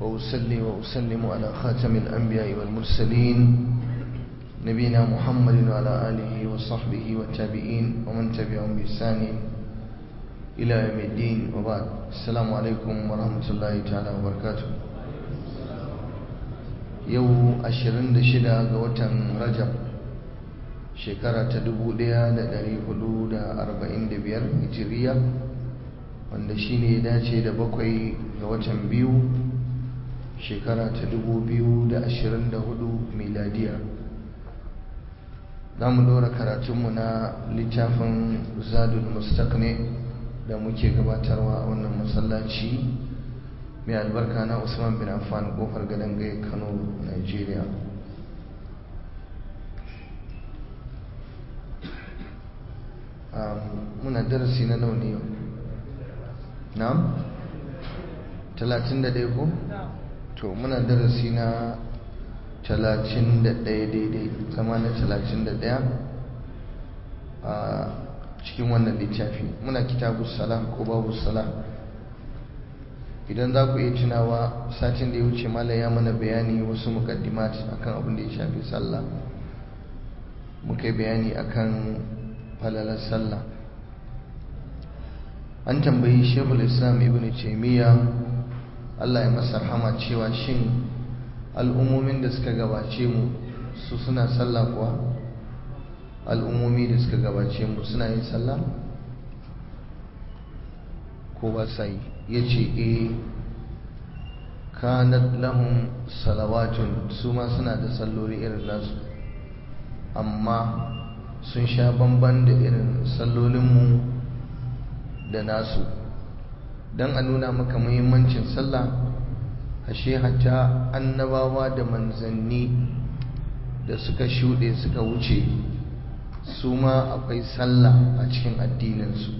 وأصلي وأسلم على خاتم الأنبياء والمرسلين نبينا محمد وعلى آله وصحبه والتابعين ومن تبعهم بإحسان إلى يوم الدين وبعد السلام عليكم ورحمة الله تعالى وبركاته yau 26 ga watan rajab shekara ta 1445 hijiriya wanda shine ya dace da bakwai ga watan biyu shekara ta 2024 miladiya za mu dora karatunmu na littafin zadul mustaqni da muke gabatarwa a wannan masallaci mai albarka na usman bin affan kofar gadon gai kano nigeria muna darasi na nauni yau na'am 31 ko? to muna darasi na 31 daidai zama na 31 a cikin wannan littafi muna kitabu salam ko babu salam idan za ku iya tunawa satin da ya wuce malam ya mana bayani wasu mukaddimat akan abin da ya shafi sallah muka yi bayani akan falalar sallah an tambayi shekul islam ibn taimiyya allah ya masa rahama cewa shin al'ummomin da suka gabace mu su suna sallah kuwa al'ummomi da suka gabace mu suna yin sallah ko ba sa yi ya ce e kanat lahum salawatun su ma suna da salloli irin nasu amma sun sha bamban da irin sallolinmu da nasu don a nuna maka muhimmancin sallah ashe hatta annabawa da manzanni da suka shuɗe suka wuce su ma akwai sallah a cikin addininsu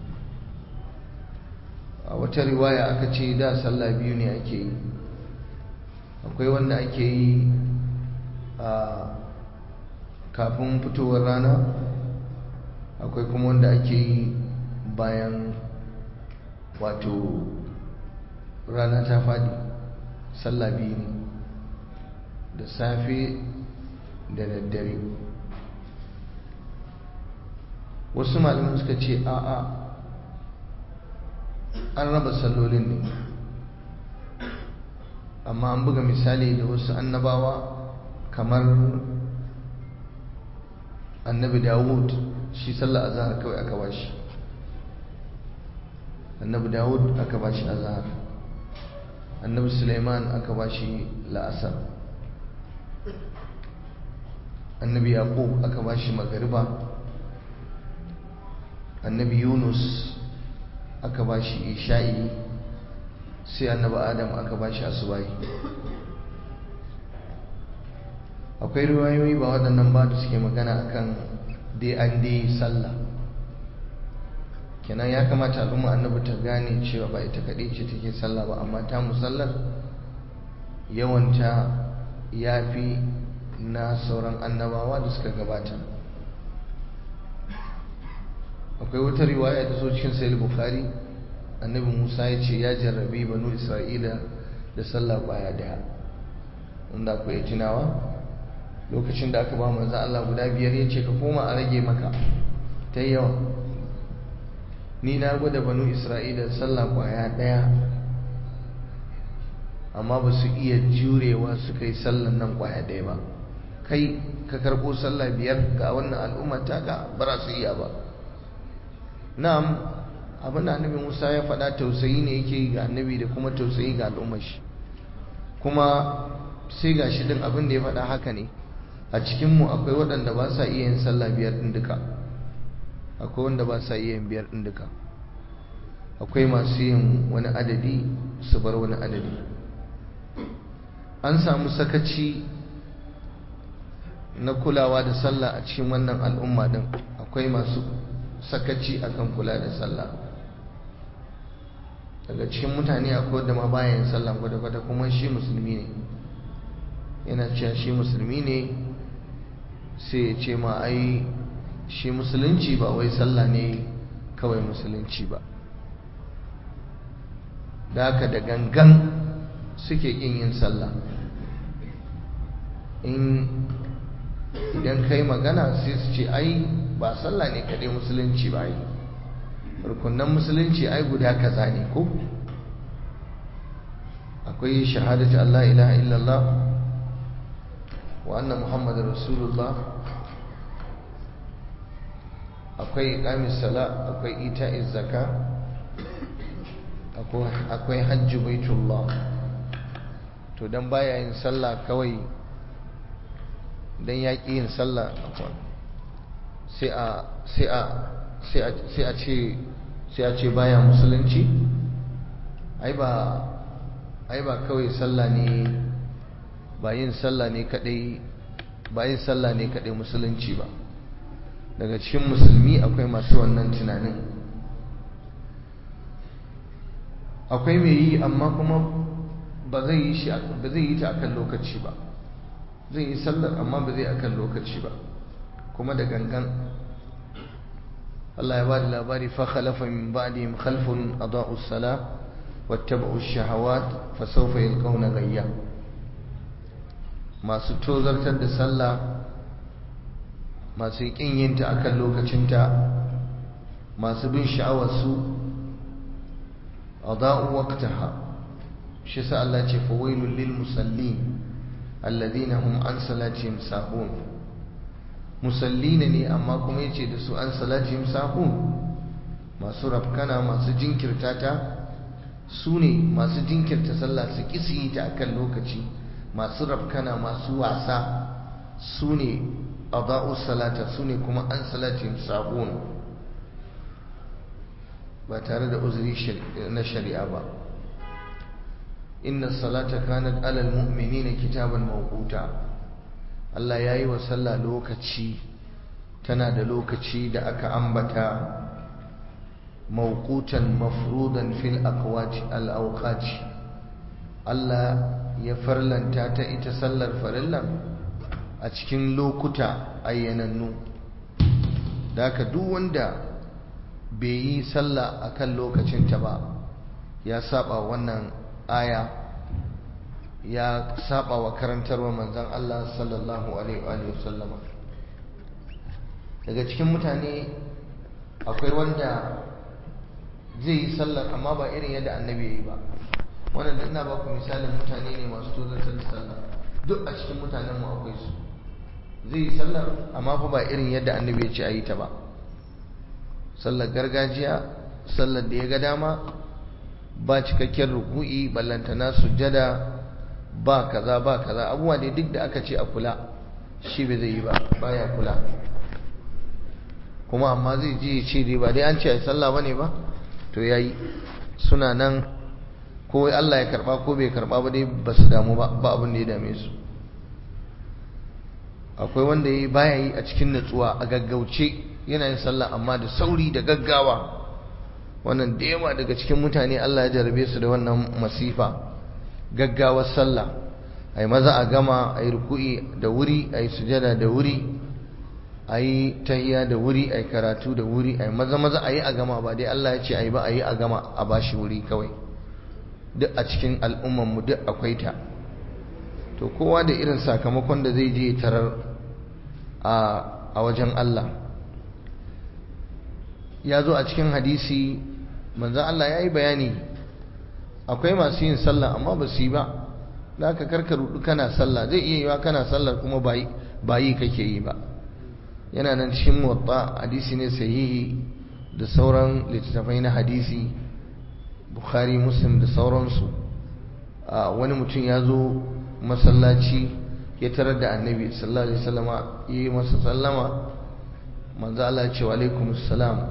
a wata riwaya aka ce da sallah biyu ne ake yi akwai wanda ake yi a kafin fitowar rana akwai kuma wanda ake yi bayan wato rana ta fadi sallah biyu ne da safe da daddare wasu malamin suka ce a'a an raba sallolin ne amma an buga misali da wasu annabawa kamar annabi dawud shi sallar azhar kawai aka bashi annabi dawud aka bashi azhar annabi suleiman aka bashi la'asar annabi yaqub aka bashi magariba annabi yunus aka ba shi isha'i sai annabi adam aka ba shi asubai akwai riwayoyi ba waɗannan ba da suke magana akan dai an dai sallah kenan ya kamata al'umma annabi ta gane cewa ba ita kaɗai ce take sallah ba amma ta musallar yawanta ya fi na sauran annabawa da suka gabata akwai wata riwaya ta zo cikin sahih bukhari annabi Musa ya ce ya jarrabi banu Isra'ila da sallah kwaya daya wanda akwai tunawa lokacin da aka ba manzo Allah guda biyar ya ce ka koma a rage maka ta yawa ni na gwada banu Isra'ila sallah kwaya daya amma ba su iya jurewa su kai sallan nan kwaya daya ba kai ka karɓo sallah biyar ga wannan al'umma taka ba su iya ba na'am abin da annabi Musa ya faɗa tausayi ne yake ga annabi da kuma tausayi ga al'ummar shi kuma sai ga shi din abin da ya faɗa haka ne a cikin mu akwai waɗanda ba sa iya yin sallah biyar din duka akwai wanda ba sa iya yin biyar din duka akwai masu yin wani adadi su bar wani adadi an samu sakaci na kulawa da sallah a cikin wannan al'umma din akwai masu sakaci akan kula da sallah daga cikin mutane akwai wanda ma bayan sallah kwata-kwata kuma shi musulmi ne yana cewa shi musulmi ne sai ya ce ma ai shi musulunci ba wai sallah ne kawai musulunci ba da haka da gangan suke ƙin yin sallah in idan kai magana sai su ce ai ba sallah ne kaɗai musulunci ba ai rukunan musulunci ai guda kaza ne ko akwai shahadatu Allah ilaha illallah wa anna muhammadar rasulullah akwai iqamis sala akwai ita'iz zaka akwai hajji baitullah to dan baya yin sallah kawai dan ya ƙi yin sallah sai a sai a sai a sai a ce sai a ce baya musulunci ai ba ai ba kawai sallah ne ba yin sallah ne kadai ba yin sallah ne kadai musulunci ba daga cikin musulmi akwai masu wannan tunanin akwai mai yi amma kuma ba zai yi shi ba zai yi ta akan lokaci ba zai yi sallar amma ba zai akan lokaci ba kuma da gangan Allah ya bada labari fa khalafa min ba'dihim khalfun adaa'u as-salah wattaba'u ash-shahawat fa sawfa yalqawna ghayya masu tozartar da sallah masu kin yin ta akan lokacinta masu bin sha'awar su adaa'u waqtaha shi sa Allah ce fa wailul lil musallin alladhina hum an salatihim sahun musallina ne amma kuma yace da su an salatihim sahun masu rafkana masu jinkirta ta su ne masu jinkirta sallah su kisi ta akan lokaci masu rafkana masu wasa su ne adau salata su ne kuma an salatihim sahun ba tare da uzuri na shari'a ba inna salata kanat alal mu'minina kitaban mawquta Allah yayi wa sallah lokaci tana da lokaci da aka ambata mawqutan mafrudan fil aqwati al awqati Allah ya farlanta ta ita sallar farillan a cikin lokuta ayyanannu da haka duk wanda bai yi sallah akan lokacinta ba ya saba wannan aya ya saba wa karantarwa manzon Allah sallallahu alaihi wa sallama daga cikin mutane akwai wanda zai yi sallar amma ba irin yadda annabi ya yi ba wannan da ina ba ku misalin mutane ne masu tozartar da sallah duk a cikin mutanen mu akwai su zai yi sallar amma fa ba irin yadda annabi ya ce a yi ta ba sallar gargajiya sallar da ya ga dama ba cikakken ruku'i ballantana sujjada ba kaza ba kaza abubuwa ne duk da aka ce a kula shi bai zai yi ba baya kula kuma amma zai je ya ce dai ba dai an ce a sallah bane ba to yayi suna nan ko Allah ya karba ko bai karba ba dai ba su damu ba ba abin da ya dame su akwai wanda yayi baya yi a cikin natsuwa a gaggauce yana yin sallah amma da sauri da gaggawa wannan da yawa daga cikin mutane Allah ya jarabe su da wannan masifa gaggawar sallah ai maza a gama ai ruku'i da wuri ai sujada da wuri ai tahiyya da wuri ai karatu da wuri ai maza maza ayi a gama ba dai Allah ya ce ai ba ayi a gama a bashi wuri kawai duk a cikin al'umman mu duk akwai ta to kowa da irin sakamakon da zai je tarar a a wajen Allah ya zo a cikin hadisi manzan Allah ya yi bayani akwai masu yin sallah amma ba su yi ba da aka karka rudu kana sallah zai iya yiwa kana sallar kuma ba yi kake yi ba yana nan cikin motsa hadisi ne sahihi da sauran littattafai na hadisi bukhari muslim da sauransu wani mutum ya zo masallaci ya tarar da annabi sallallahu alaihi wasallama ya yi masa sallama manzo Allah ya ce wa alaikumus salam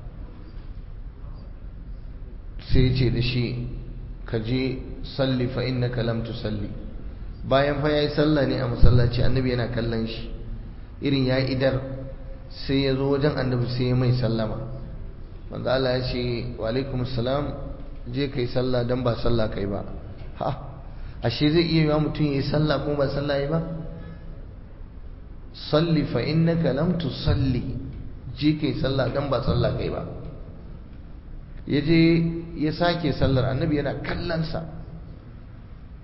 sai ce da shi ka je salli fa innaka lam tusalli bayan fa yayi sallah ne a masallaci annabi yana kallon shi irin yayi idar sai ya zo wajen annabi sai ya mai sallama manzo Allah ya ce wa alaikum salam je kai sallah dan ba sallah kai ba ha ashe zai iya yiwa mutum yayi sallah ko ba sallah yi ba salli fa innaka lam tusalli je kai sallah dan ba sallah kai ba ya je ya sake sallar annabi yana kallonsa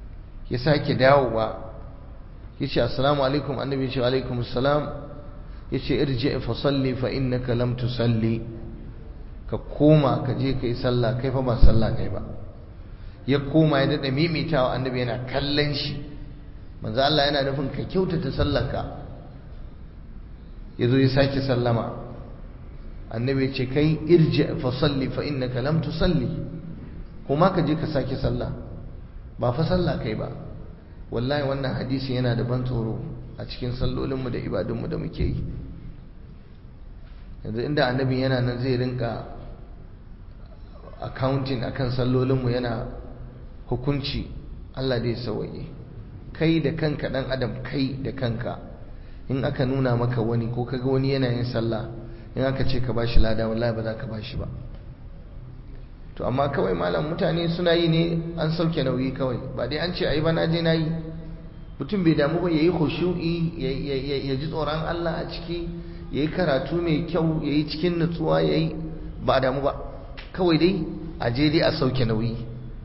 ya sake dawowa ya ce assalamu alaikum annabi ya ce alaikum assalam ya ce irji fa salli fa innaka lam tusalli ka koma ka je kai sallah kai fa ba sallah kai ba ya koma ya dada mimitawa annabi yana kallon shi manzo Allah yana nufin ka kyautata sallarka yazo ya sake sallama annabi ya ce kai irji fa salli fa innaka lam tusalli kuma ka je ka sake sallah ba fa sallah kai ba wallahi wannan hadisi yana da ban tsoro a cikin sallolinmu da ibadunmu da muke yi yanzu inda annabi yana nan zai rinka accounting akan sallolinmu yana hukunci Allah dai sawaye kai da kanka dan adam kai da kanka in aka nuna maka wani ko kaga wani yana yin sallah in aka ce ka bashi lada wallahi ba za ka bashi ba to amma kawai malam mutane suna yi ne an sauke nauyi kawai ba dai an ce ai ba na je na yi mutum bai damu ba yayi khushu'i ya ji tsoron Allah a ciki yayi karatu mai kyau yayi cikin nutsuwa yayi ba damu ba kawai dai a je dai a sauke nauyi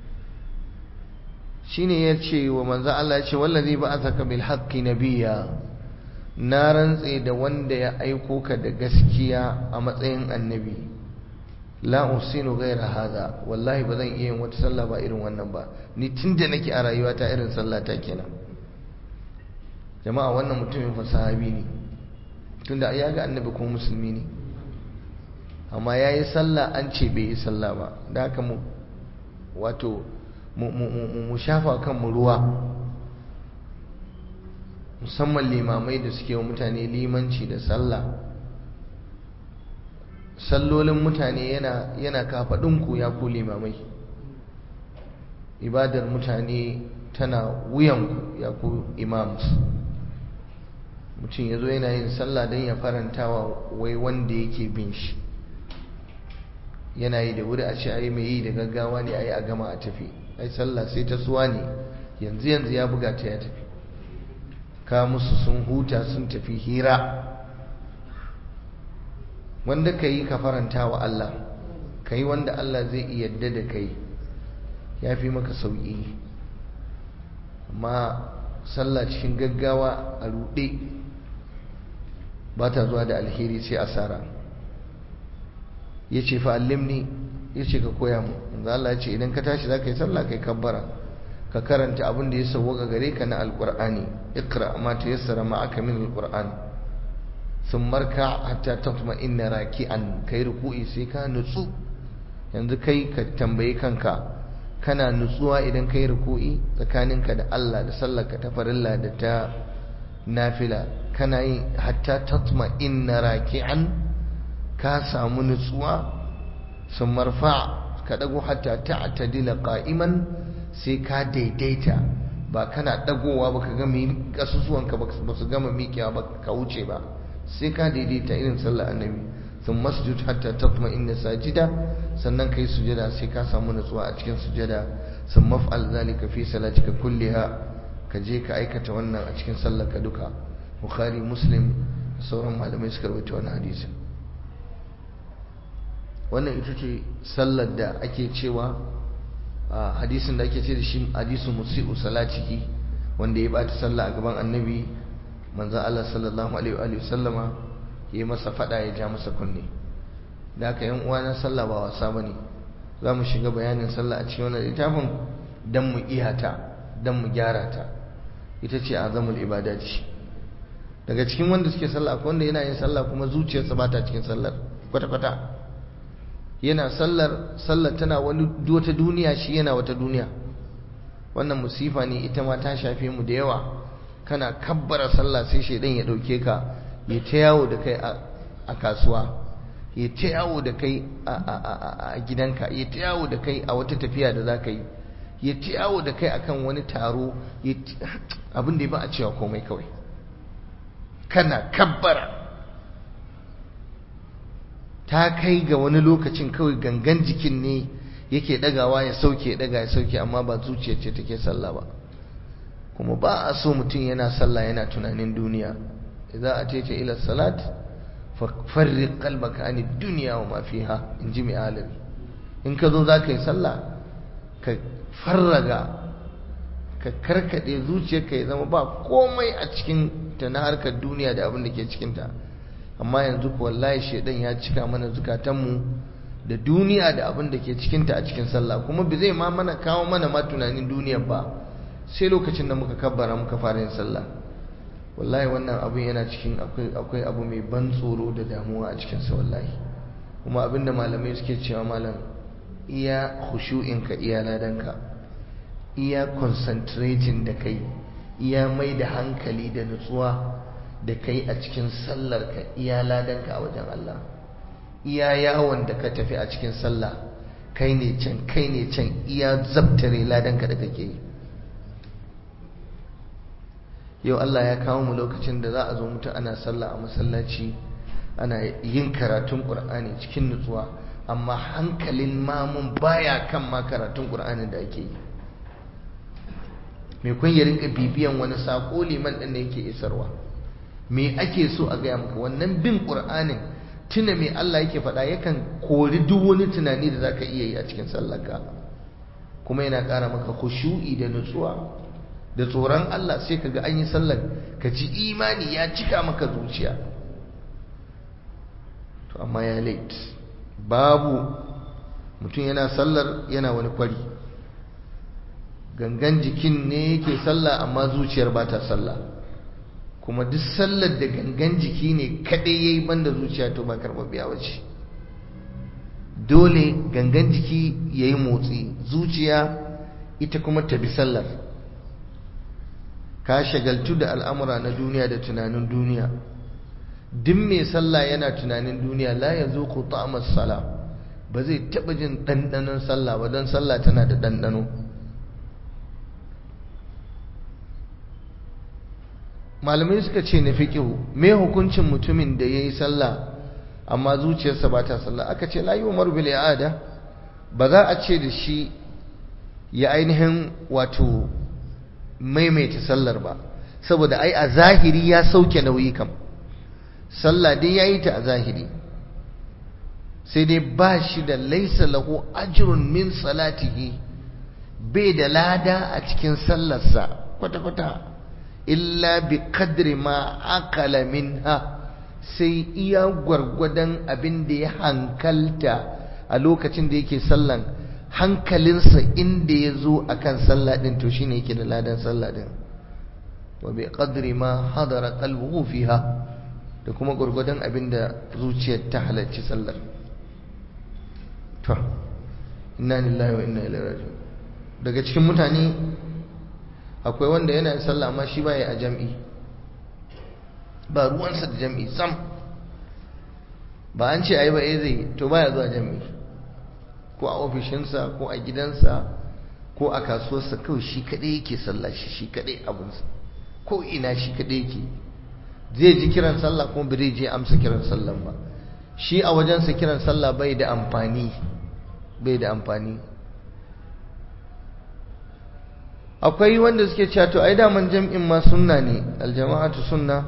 shine ya ce wa manzo Allah ya ce wallazi ba'athaka bil haqqi nabiyya na rantse da wanda ya aiko ka da gaskiya a matsayin annabi la usinu ghaira hada wallahi ba zan iya yin wata sallah ba irin wannan ba ni tunda nake a rayuwata irin sallah ta kenan jama'a wannan mutumin fa sahabi ne tunda ya ga annabi ko musulmi ne amma yayi sallah an ce bai yi sallah ba da haka mu wato mu shafa kan mu ruwa musamman limamai da suke wa mutane limanci da sallah sallolin mutane yana yana kafaɗinku ya ku limamai ibadar mutane tana wuyanku ya ku imams mutum ya zo yana yin sallah don ya farantawa wai wanda yake bin shi yana yi da wuri a ce ai mai yi da gaggawa ne ai a gama a tafi ai sallah sai ta suwa ne yanzu yanzu ya buga ta ya tafi ka musu sun huta sun tafi hira wanda ka yi ka faranta wa Allah ka yi wanda Allah zai yadda da kai ya fi maka sauƙi amma sallah cikin gaggawa a ruɗe ba ta zuwa da alheri sai asara ya ce fa'allimni ya ce ka koya mu Allah ya ce idan ka tashi za ka yi sallah kai kabbara ka karanta abin da ya sauwaka gare ka na alƙur'ani ikra ma ta yassara ma aka min alƙur'ani sun marka hatta tatma inna raki'an kai ruku'i sai ka nutsu yanzu kai ka tambayi kanka kana nutsuwa idan kai ruku'i tsakaninka da Allah da sallarka ta farilla da ta nafila kana yi hatta tatma inna raki'an ka samu nutsuwa sun marfa ka dago hatta ta'tadila qa'iman sai ka daidaita ba kana dagowa ba ka ga kasusuwanka ba su gama miƙewa ba ka wuce ba sai ka daidaita irin sallar annabi sun masjid hatta tatma inda sajida sannan kai sujada sai ka samu nutsuwa a cikin sujada sun maf'al zalika fi salatika kulliha ka je ka aikata wannan a cikin sallar ka duka bukhari muslim sauran malamai suka rawaita wannan hadisi wannan ita ce sallar da ake cewa hadisin da ake ce da shi hadisu musi'u salatihi wanda ya bata sallah a gaban annabi manzo Allah sallallahu alaihi wa sallama yayi masa fada ya ja masa kunne da haka yan uwa na sallah ba wasa bane zamu shiga bayanin sallah a cikin wannan littafin dan mu iyata dan mu gyara ta ita ce azamul ibadati daga cikin wanda suke sallah akwai wanda yana yin sallah kuma zuciyarsa ba ta cikin sallar kwata kwata yana sallar sallar tana wani wata duniya shi yana wata duniya wannan musifa ne ita ma ta shafe mu da yawa kana kabbara sallah sai shaidan ya dauke ka ya ta yawo da kai a kasuwa ya ta yawo da kai a gidanka ya ta yawo da kai a wata tafiya da za ka yi ya ta yawo da kai akan wani taro abin da ya ba a cewa komai kawai kana kabbara ta kai ga wani lokacin kawai gangan jikin ne yake dagawa ya sauke daga ya sauke amma ba zuciya ce take sallah ba kuma ba a so mutum yana sallah yana tunanin duniya idza atayta ila salat farriq qalbaka an dunya wa ma fiha in ji mai alimi in ka zo za ka yi sallah ka farraga ka karkade zuciyarka ya zama ba komai a cikin ta na harkar duniya da abin da ke cikinta amma yanzu ko wallahi shedan ya cika mana zukatanmu da duniya da abin da ke cikinta a cikin sallah kuma bai zai ma mana kawo mana ma tunanin duniya ba sai lokacin da muka kabbara muka fara yin sallah wallahi wannan abin yana cikin akwai abu mai ban tsoro da damuwa a cikinsa wallahi kuma abinda malamai suke cewa malam iya khushu'inka iya ladanka iya concentrating da kai iya mai da hankali da nutsuwa da kai a cikin sallarka iya ladanka a wajen Allah iya yawon da ka tafi a cikin sallah kai ne can kai ne can iya zabtare ladanka da kake yi yau Allah ya kawo mu lokacin da za a zo mutu ana sallah a masallaci ana yin karatun ƙur'ani cikin nutsuwa amma hankalin mamun baya kan ma karatun ƙur'anin da ake yi mai kun ya rinka bibiyan wani saƙo liman ɗin da yake isarwa me ake so a gaya maka wannan bin ƙur'anin tuna me Allah yake faɗa yakan kori duk wani tunani da zaka iya yi a cikin sallarka kuma yana ƙara maka khushu'i da nutsuwa da tsoron Allah sai kaga an yi sallar ka ji imani ya cika maka zuciya to amma ya late babu mutum yana sallar yana wani kwari gangan jikin ne yake sallah amma zuciyar ba ta sallah kuma duk sallar da gangan jiki ne kadai yayi banda zuciya to ba biya wace dole gangan jiki yayi motsi zuciya ita kuma ta bi sallar ka shagaltu da al'amura na duniya da tunanin duniya duk mai sallah yana tunanin duniya la ya zo ku ta'amar sala ba zai taɓa jin ɗanɗanon sallah ba don sallah tana da ɗanɗano malamai suka ce na fiƙihu me hukuncin mutumin da ya yi sallah amma zuciyarsa ba ta sallah aka ce la yi umar bil ada ba za a ce da shi ya ainihin wato maimaita sallar ba saboda ai a zahiri ya sauke nauyi kam sallah dai yayi ta a zahiri sai dai ba shi da laisa lahu ajrun min salatihi bai da lada a cikin sallarsa kwata-kwata illa bi kadri ma akala minha sai iya gwargwadon abin da ya hankalta a lokacin da yake sallan hankalinsa inda ya zo a kan sallah ɗin to shine yake da ladan sallah ɗin wa bi qadri ma hadara qalbuhu fiha da kuma gurgudan abin da zuciyar ta halarci sallar to inna lillahi wa inna ilaihi raji'un daga cikin mutane akwai wanda yana sallah amma shi baya a jam'i ba ruwansa da jam'i sam ba an ce ayi ba eh zai to baya zuwa jam'i ko a ofishinsa ko a gidansa ko a kasuwarsa kawai shi kaɗai yake sallah shi shi kaɗai abinsa ko ina shi kaɗai yake zai ji kiran sallah kuma bai je amsa kiran sallah ba shi a wajensa kiran sallah bai da amfani bai da amfani akwai wanda suke cewa to ai daman jam'in ma sunna ne aljama'atu sunna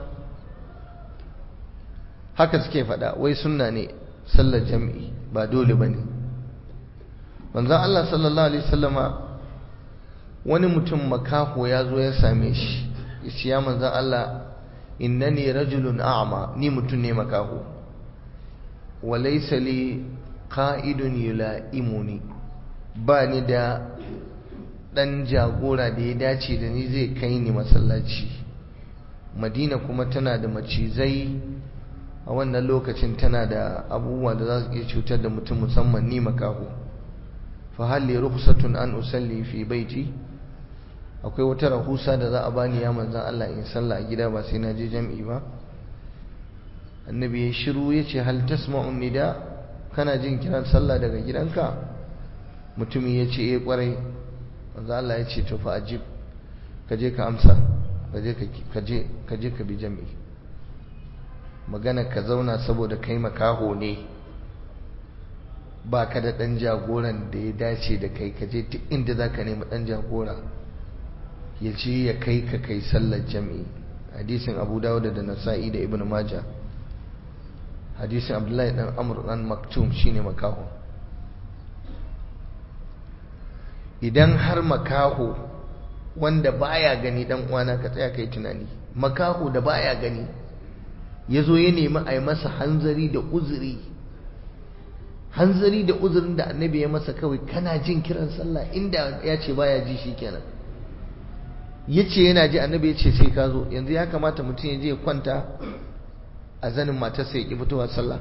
haka suke faɗa wai sunna ne sallar jam'i ba dole bane manzon Allah sallallahu alaihi wasallama wani mutum makaho ya zo ya same shi yace ya manzon Allah innani rajulun a'ma ni mutum ne makaho wa laysa li qa'idun yula'imuni ba ni da dan jagora da ya dace da ni zai kai ni masallaci madina kuma tana da macizai a wannan lokacin tana da abubuwa da za su iya cutar da mutum musamman ni makaho fa halli rukhsatun an usalli fi baiti akwai wata rahusa da za a bani ya manzan Allah in sallah a gida ba sai na je jam'i ba annabi ya shiru ya ce hal tasma'u nida kana jin kiran sallah daga gidanka mutumin ya ce eh kwarai manzan Allah ya ce to fa ajib ka je ka amsa ka je ka je ka je ka bi jam'i magana ka zauna saboda kai makaho ne ba ka da ɗan jagoran da ya dace da kai ka je duk inda za ka nemi ɗan jagora ya ce ya kai ka kai sallar jami'i hadisin abu dawuda da nasa'i da ibn maja hadisin abdullahi dan amur dan maktum shine makaho idan har makaho wanda baya gani dan uwana ka tsaya kai tunani makaho da baya gani ya zo ya nemi a yi masa hanzari da uzuri hanzari da uzurin da annabi ya masa kawai kana jin kiran sallah inda ya ce baya ji shi kenan ya ce yana ji annabi ya ce sai ka zo yanzu ya kamata mutum ya je ya kwanta a zanin matarsa ya ƙi fitowa sallah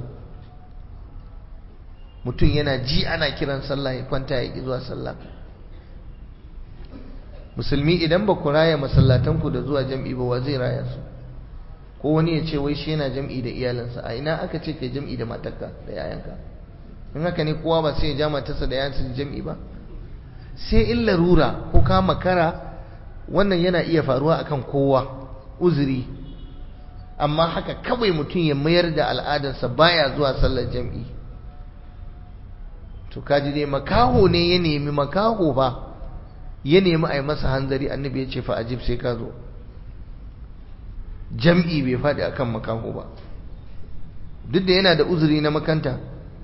mutum yana ji ana kiran sallah ya kwanta ya ƙi zuwa sallah musulmi idan ba ku raya masallatanku da zuwa jam'i ba wa zai raya su ko wani ya ce wai shi yana jam'i da iyalinsa a ina aka ce kai jam'i da matarka da yayanka in haka ne kowa ba sai ya ja matarsa da yayansa jam'i ba sai in larura ko ka makara wannan yana iya faruwa akan kowa uzuri amma haka kawai mutum ya mayar da al'adarsa baya zuwa sallar jam'i to kaji dai makaho ne ya nemi makaho ba ya nemi a yi masa hanzari annabi ya ce fa ajib sai ka zo jam'i bai faɗi akan makaho ba duk da yana da uzuri na makanta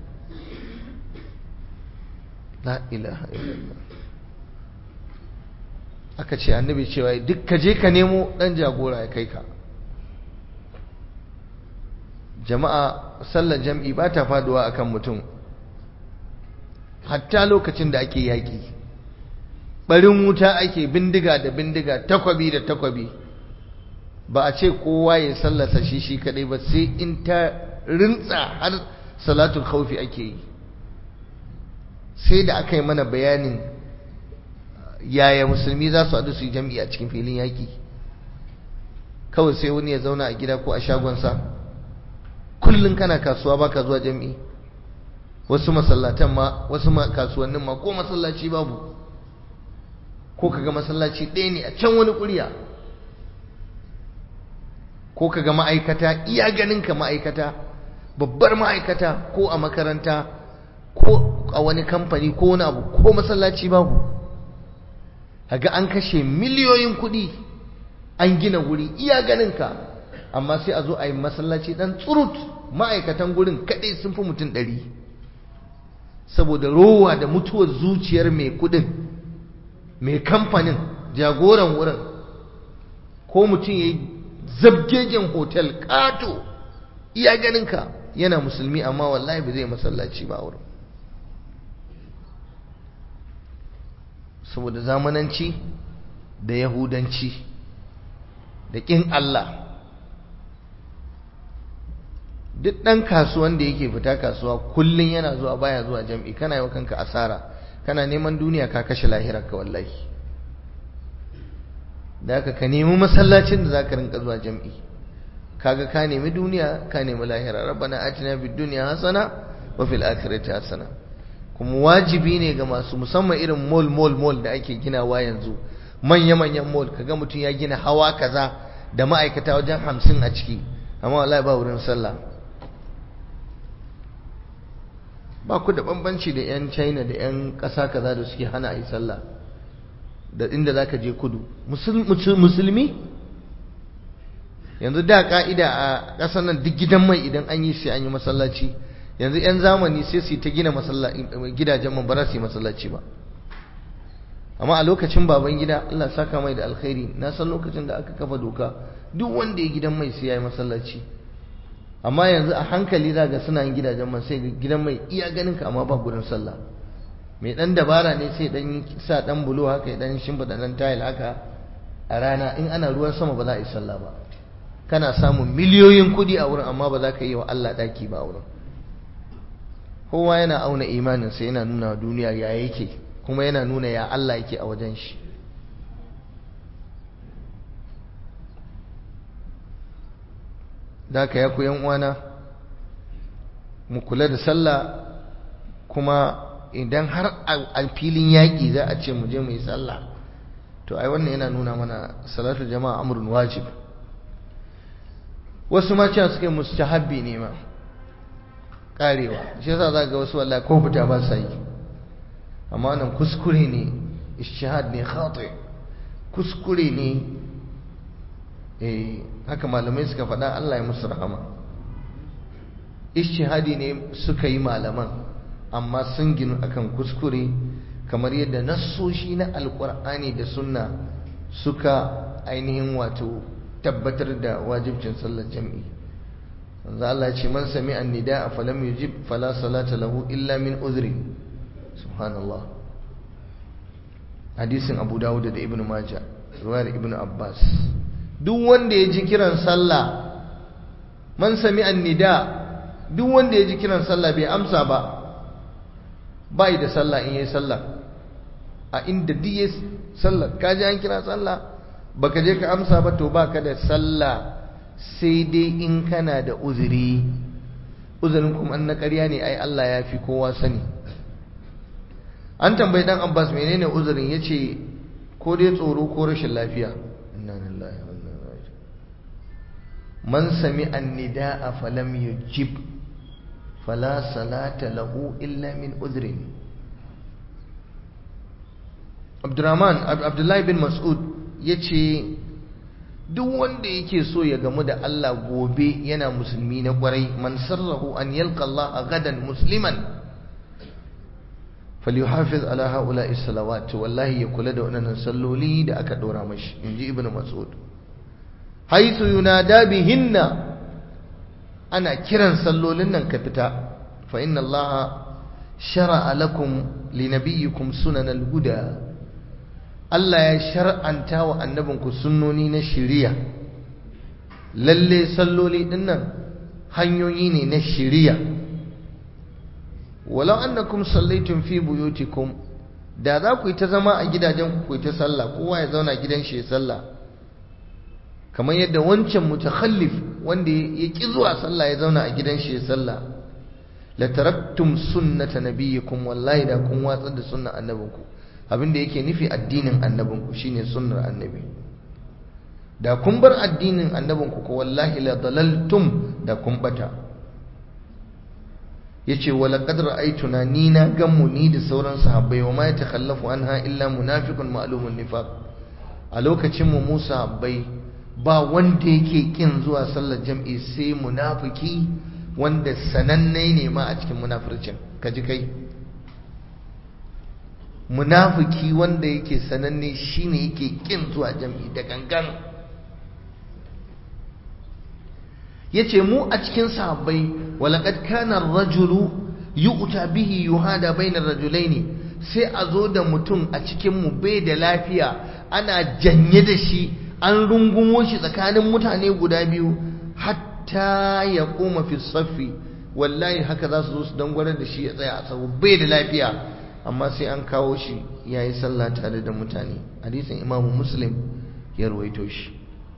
la ilaha illallah aka ce annabi cewa duk ka je ka nemo dan jagora ya kai ka jama'a sallar jam'i ba ta faduwa akan mutum hatta lokacin da ake yaƙi barin wuta ake bindiga da bindiga takwabi da takwabi ba a ce kowa ya sallasa shi shi kadai ba sai in ta rintsa har salatul khawfi ake yi sai da aka yi mana bayanin yaya musulmi za su haɗu su yi jam'i a cikin filin yaƙi kawai sai wani ya zauna a gida ko a shagonsa kullum kana kasuwa baka zuwa jam'i wasu masallatan ma wasu kasuwannin ma ko masallaci babu ko kaga masallaci ɗaya ne a can wani ƙuriya ko kaga ma'aikata iya ganin ka ma'aikata babbar ma'aikata ko a makaranta ko a wani kamfani ko wani abu ko masallaci babu kaga an kashe miliyoyin kuɗi an gina wuri iya ganin ka amma sai a zo a yi masallaci ɗan tsurut ma'aikatan gurin kaɗai sun fi mutum ɗari saboda rowa da mutuwar zuciyar mai kuɗin mai kamfanin jagoran wurin ko mutum ya yi zabgegen hotel ƙato iya ganinka yana musulmi amma wallahi ba zai masallaci ba wurin saboda zamananci da yahudanci da ƙin Allah duk ɗan kasuwan da yake fita kasuwa kullum yana zuwa baya zuwa jam'i kana yi wa kanka asara kana neman duniya ka kashe lahirarka wallahi da haka ka nemi masallacin da za ka rinka zuwa jam'i kaga ka nemi duniya ka nemi lahira rabbana atina bid dunya hasana wa fil akhirati hasana kuma wajibi ne ga masu musamman irin mall mall mall da ake ginawa yanzu manya manyan mall kaga mutum ya gina hawa kaza da ma'aikata wajen hamsin a ciki amma wallahi ba wurin sallah ba ku da bambanci da 'yan china da 'yan ƙasa kaza da suke hana a yi sallah da inda za ka je kudu musulmi yanzu da ka'ida a ƙasar nan duk gidan mai idan an yi sai an yi masallaci yanzu 'yan zamani sai su ta gina gidajen man ba za su yi masallaci ba amma a lokacin baban gida Allah saka mai da alkhairi na san lokacin da aka kafa doka duk wanda ya gidan mai sai ya yi masallaci amma yanzu a hankali za ga suna yin gidajen man sai gidan mai iya ganin ka amma ba gurin sallah mai dan dabara ne sai dan sa dan bulo haka dan shimfida dan tile haka a rana in ana ruwan sama ba za a yi sallah ba kana samun miliyoyin kudi a wurin amma ba za ka yi wa Allah daki ba a wurin kowa yana auna imanin sa yana nuna duniya ya yake kuma yana nuna ya Allah yake a wajen shi da ka ya ku yan uwana mu kula da sallah kuma idan har a filin yaƙi za a ce mu je mu yi sallah to ai wannan yana nuna mana salatu jama'a amrun wajib wasu ma cewa suke mustahabbi ne ma karewa shi yasa za ga wasu wallahi ko fita ba sa yi amma wannan kuskure ne ishihad ne khati kuskure ne eh haka malamai suka faɗa Allah ya musu rahama ishihadi ne suka yi malaman amma sun ginu akan kuskure kamar yadda nassoshi na alkur'ani da sunna suka ainihin wato tabbatar da wajibcin sallar jam'i manzo Allah ce man sami annida falam yujib fala salata lahu illa min uzri subhanallah hadisin Abu Dawud da Ibn Majah riwayar Ibn Abbas duk wanda ya ji kiran sallah man sami annida duk wanda ya ji kiran sallah bai amsa ba bai da sallah in yayi sallah a inda duk yayi sallah ka ji an kira sallah baka je ka amsa ba to baka da sallah sai dai in kana da uzuri uzurin kuma an na ƙarya ne ai Allah ya fi kowa sani an tambayi dan Abbas menene uzurin yace ko dai tsoro ko rashin lafiya inna lillahi wa inna ilaihi man sami an-nidaa falam yujib fala salata lahu illa min uzrin Abdurrahman Abdullahi bin Mas'ud yace duk wanda yake so ya gamu da Allah gobe yana musulmi na kwarai man sarrahu an yalqa Allah gadan musliman falyuhafiz ala haula'i salawat wallahi ya kula da wannan salloli da aka dora mashi inji ibnu mas'ud haythu yunada bihinna ana kiran sallolin nan ka fita fa inna Allah shar'a lakum linabiyyikum sunanal huda Allah ya shar'anta wa annabinku sunnoni na shiriya lalle salloli dinnan hanyoyi ne na shiriya walau annakum sallaitum fi buyutikum da za ku yi ta zama a gidajen ku ta sallah kowa ya zauna gidan shi ya sallah kamar yadda wancan mutakhallif wanda ya ki zuwa sallah ya zauna a gidan shi ya sallah la taraktum sunnata nabiyikum wallahi da kun watsar da sunnan annabinku abinda yake nufi addinin annabinku shine sunnar annabi da kun bar addinin annabinku ko wallahi la dalaltum da kun bata yace wala qad ra'aytuna ni na gammu ni da sauran sahabbai wa ma yatakhallafu anha illa munafiqun ma'lumun nifaq a lokacin mu Musa sahabbai ba wanda yake kin zuwa sallar jam'i sai munafiki wanda sananne ne ma a cikin munafircin kaji kai munafiki wanda yake sananne shine yake kin zuwa jam'i da gangan yace mu a cikin sahabbai walaqad kana ar-rajulu yu'ta bihi yuhada bainar rajulaini sai a zo da mutum a cikin mu bai da lafiya ana janye da shi an rungumo shi tsakanin mutane guda biyu hatta ya koma fi saffi wallahi haka za su zo su dangwarar da shi ya tsaya a tsawo bai da lafiya amma sai an kawo shi ya yi sallah tare da mutane hadisin imamu muslim ya ruwaito shi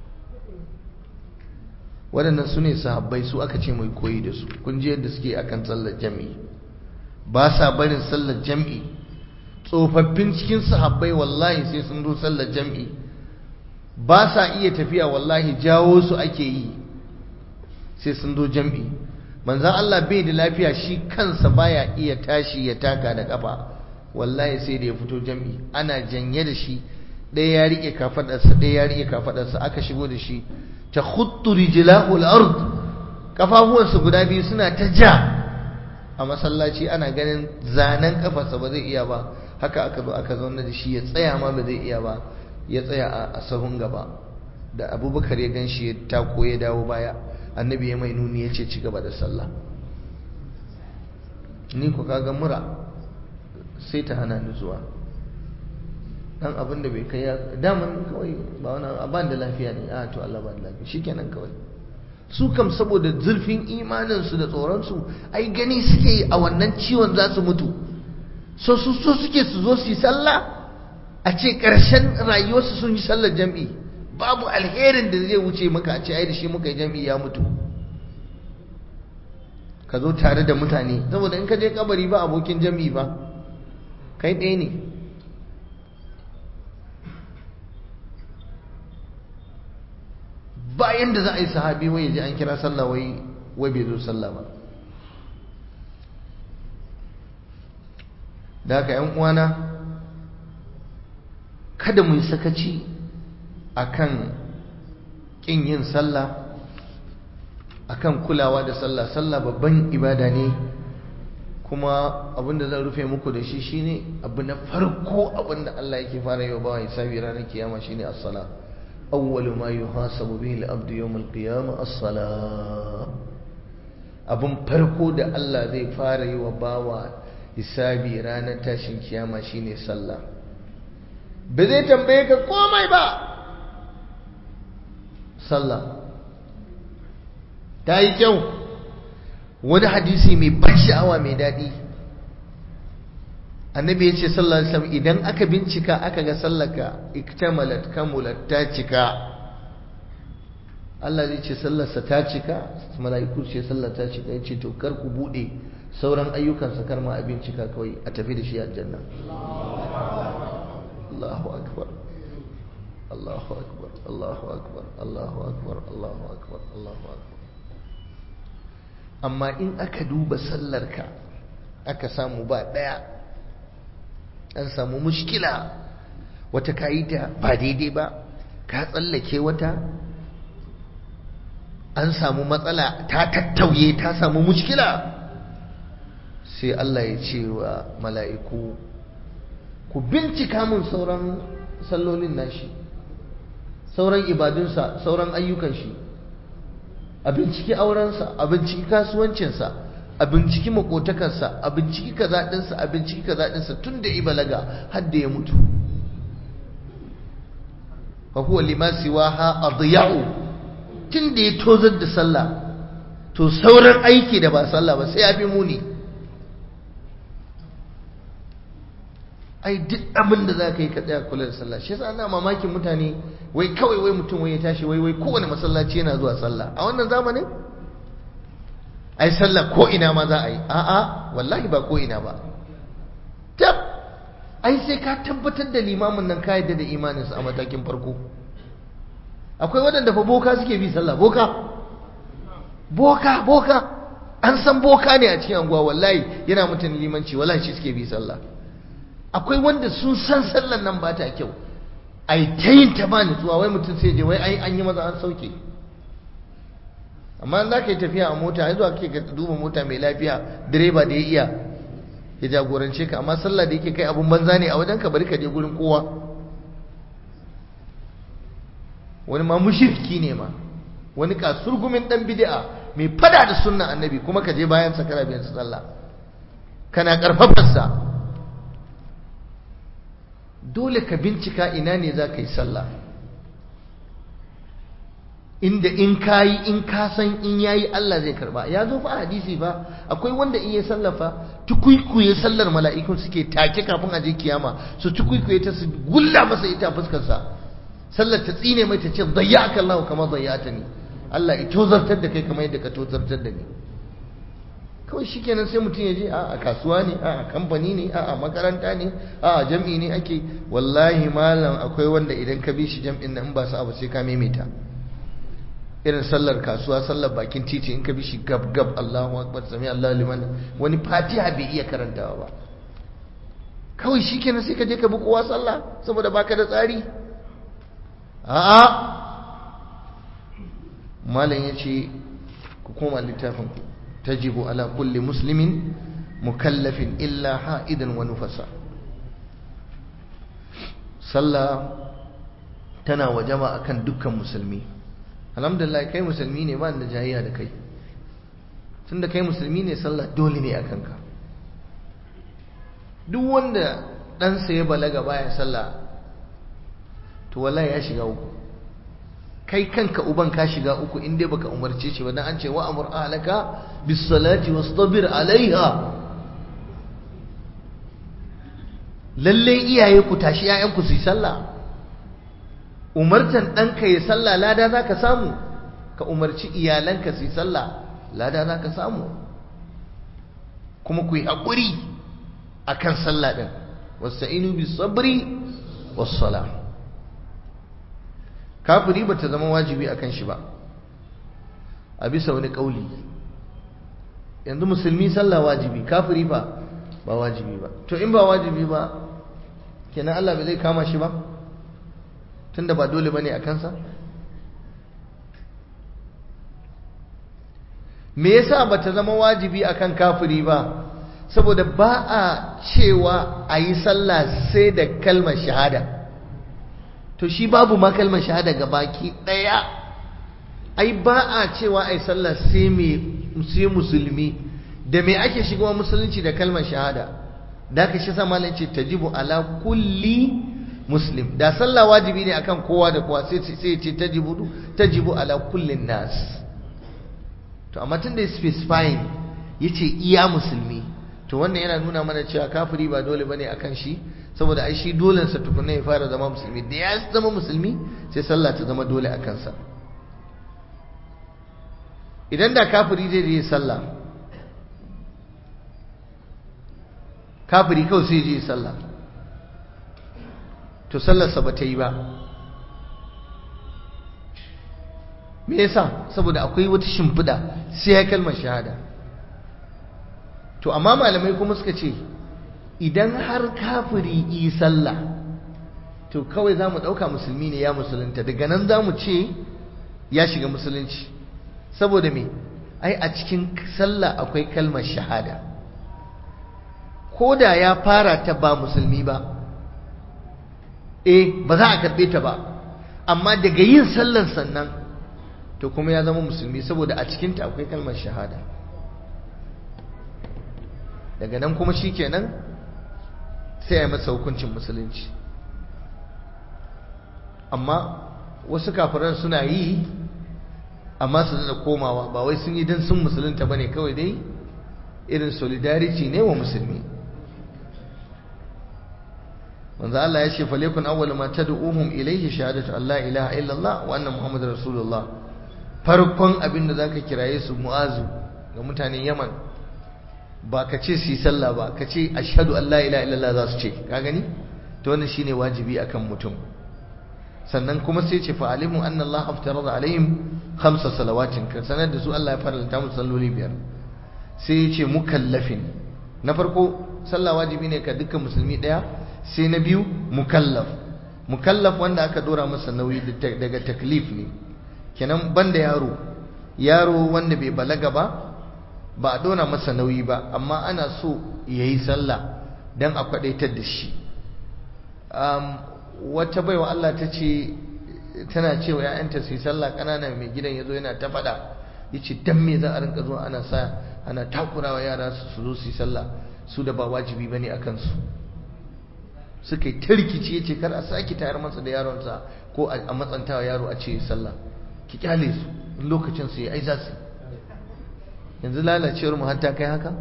waɗannan su ne sahabbai su aka ce mai koyi da su kun ji yadda suke akan sallar jam'i ba sa barin sallar jam'i tsofaffin cikin sahabbai wallahi sai sun zo sallar jam'i ba sa iya tafiya wallahi jawo su ake yi sai sun zo jam'i manzan Allah bai da lafiya shi kansa baya iya tashi ya taka da kafa wallahi sai da ya fito jam'i ana janye da shi ɗaya ya riƙe kafaɗarsa ɗaya ya riƙe kafaɗarsa aka shigo da shi ta khuttu rijlahu al-ard kafafuwansa guda biyu suna ta ja a masallaci ana ganin zanen kafarsa ba zai iya ba haka aka zo aka zauna da shi ya tsaya ma ba zai iya ba ya tsaya a sahun gaba da abubakar ya gan shi ya tako ya dawo baya annabi ya mai nuni ya ce ci gaba da sallah ni ku kaga mura sai ta hana ni zuwa dan abin da bai kai ya daman kawai ba wani aban da lafiya ne a to Allah ba da lafiya shikenan kawai su kam saboda zurfin imaninsu da tsoronsu ai gani suke yi a wannan ciwon za su mutu so su so suke su zo su yi sallah a ce ƙarshen rayuwarsu sun yi sallar jam'i babu alherin da zai wuce maka a ce ai da shi muka yi jam'i ya mutu ka zo tare da mutane saboda in ka je kabari ba abokin jam'i ba kai ɗaya ne bayan da za a yi sahabi wai ji an kira sallah wai wai bai zo sallah ba da haka yan uwana kada mu yi sakaci akan kin yin sallah akan kulawa da sallah sallah babban ibada ne kuma abinda zan rufe muku da shi shine abu na farko abinda Allah yake fara yi wa bawa hisabi ranar kiyama shine as-sala awwalu ma yuhasabu bihi al-abdu yawm al-qiyamah as-sala abin farko da Allah zai fara yi wa bawa hisabi ranar tashin kiyama shine sallah ba zai tambaye ka komai ba sallah ta yi kyau wani hadisi mai ban sha'awa mai daɗi annabi ya ce sallallahu alaihi wasallam idan aka bincika aka ga sallaka iktamalat kamulat ta cika Allah zai ce sallarsa ta cika mala'iku ce sallar ta cika yace to kar ku bude sauran ayyukansa kar ma a bincika kawai a tafi da shi aljanna Allahu akbar Allahu akbar Allahu akbar Allahu akbar Allahu akbar Allahu akbar amma in aka duba sallarka aka samu ba daya an samu mushkila wata kayi ta ba daidai ba ka tsallake wata an samu matsala ta tattauye ta samu mushkila sai Allah ya ce wa mala'iku ku bincika mun sauran sallolin nashi sauran ibadunsa sauran ayyukan shi a binciki aurensa a binciki kasuwancinsa a binciki makotakarsa a binciki kazaɗinsa a binciki kazaɗinsa tun da ibalaga har da ya mutu fa huwa lima siwaha adya'u tun da ya tozar da sallah to sauran aiki da ba sallah ba sai ya fi muni ai duk abin da za ka yi ka tsaya kula da sallah shi yasa ana mamakin mutane wai kawai wai mutum wai ya tashi wai wai kowane masallaci yana zuwa sallah a wannan zamanin ai sallah ko ina ma za a yi a'a wallahi ba ko ina ba tab ai sai ka tabbatar da limamin nan ka yadda da imaninsa a matakin farko akwai waɗanda fa boka suke bi sallah boka boka boka an san boka ne a cikin anguwa wallahi yana mutum limanci wallahi shi suke bi sallah akwai wanda sun san sallan nan ba ta kyau ai ta yin ta ba nutsuwa wai mutum sai je wai ai an yi maza an sauke amma za ka yi tafiya a mota ya zuwa kake ka duba mota mai lafiya direba da ya iya ya jagorance ka amma sallah da yake kai abun banza ne a wajen ka bari ka je gurin kowa wani ma mushriki ne ma wani kasurgumin dan bid'a mai fada da sunnan annabi kuma ka je bayan sa kana biyan sallah kana karfafar sa dole ka bincika ina ne za ka yi sallah inda in ka yi in ka san in yayi Allah zai karba ya zo fa a hadisi fa akwai wanda in ya sallafa tukuikuye sallar mala'ikun suke take kafin a je kiyama su tukuikuye ta su gulla masa ita a fuskar sa sallar ta tsine mai ta ce dayyaka Allah kamar dayyata ni Allah ya tozartar da kai kamar yadda ka tozartar da ni kawai shikenan sai mutum ya je a kasuwa ne a kamfani ne a makaranta ne a jam'i ne ake wallahi malam akwai wanda idan ka bi shi jam'in nan ba su abu sai ka maimaita irin sallar kasuwa sallar bakin titi in ka bi shi gab gab Allahu akbar sami Allahu liman wani fatiha bai iya karantawa ba kawai shikenan sai ka je ka bi kowa sallah saboda baka da tsari a'a malam yace ku koma littafin ku tajibu ala kulli muslimin mukallafin illa ha'idan wa nufasa sallah tana wajaba akan dukkan musulmi alhamdulillah kai musulmi ne ba da jayayya da kai tunda kai musulmi ne sallah dole ne akan ka duk wanda ɗansa ya balaga baya sallah to wallahi ya shiga uku kai kanka uban ka shiga uku in dai baka umarce shi ba dan an ce wa amur ahlaka bis salati wastabir alaiha lalle iyaye ku tashi ƴaƴanku su yi sallah umartan ɗanka ya sallah lada za ka samu ka umarci iyalanka su yi sallah lada za ka samu kuma ku yi haƙuri a kan sallah ɗin wasta'inu bi sabri wassala kafiri ba ta zama wajibi a kan shi ba a bisa wani ƙauli yanzu musulmi sallah wajibi kafiri ba ba wajibi ba to in ba wajibi ba kenan Allah bai zai kama shi ba tunda ba dole bane a kansa me yasa bata zama wajibi akan kafiri ba saboda ba a cewa a yi sallah sai da kalmar shahada to shi babu ma kalmar shahada ga baki ɗaya ai ba a cewa a yi sallah sai musulmi da me ake shigowa musulunci da kalmar shahada da ka shi sama ce tajibu ala kulli muslim da sallah wajibi ne akan kowa da kowa sai sai ce tajibu tajibu ala kullin nas to amma tun da specifying yace iya musulmi to wannan yana nuna mana cewa kafiri ba dole bane akan shi saboda ai shi dolen sa tukunna ya fara zama musulmi da ya zama musulmi sai sallah ta zama dole akan sa idan da kafiri zai je sallah kafiri kawai sai je sallah to sallarsa ba ta yi ba me yasa saboda akwai wata shimfiɗa sai ya kalmar shahada to amma malamai kuma suka ce idan har kafiri yi sallah to kawai za mu ɗauka musulmi ne ya musulunta daga nan za mu ce ya shiga musulunci saboda me ai a cikin sallah akwai kalmar shahada ko da ya fara ta ba musulmi ba eh ba za a karɓe ta ba amma daga yin sallar sannan to kuma ya zama musulmi saboda a cikinta akwai kalmar shahada daga nan kuma shi kenan sai ya masa hukuncin musulunci amma wasu kafiran suna yi amma su da komawa ba wai sun yi don sun musulunta ba ne kawai dai irin solidarity ne wa musulmi manzo Allah ya ce falekun awwal ma tad'uhum ilayhi shahadatu an la ilaha illallah wa anna muhammadar rasulullah farkon abin da zaka kiraye su mu'azu ga mutanen Yaman ba ka ce su yi sallah ba ka ce ashhadu an la ilaha illallah za su ce ka gani to wannan shine wajibi akan mutum sannan kuma sai ce fa alimu anna Allah aftarada alaihim khamsa salawatin ka sanar da su Allah ya faranta musu salloli biyar sai ya ce mukallafin na farko sallah wajibi ne ka dukkan musulmi daya sai na biyu mukallaf mukallaf wanda aka dora masa nauyi daga taklif ne kenan banda yaro yaro wanda bai balaga ba ba a dora masa nauyi ba amma ana so ya yi sallah don a kwadaitar da shi wata baiwa Allah ta ce tana cewa ‘ya'yanta su yi sallah ƙanana mai gidan ya zo yana ta faɗa ya ce don me za a rinka zuwa ana sa ana takurawa yara su zo su yi sallah su da ba wajibi ba ne a kansu suka yi ta rikici ya ce kar a sake tayar masa da yaronsa ko a matsantawa yaro a ce sallah ki kyale su in lokacin su yi ai za su yanzu lalacewar mu hatta kai haka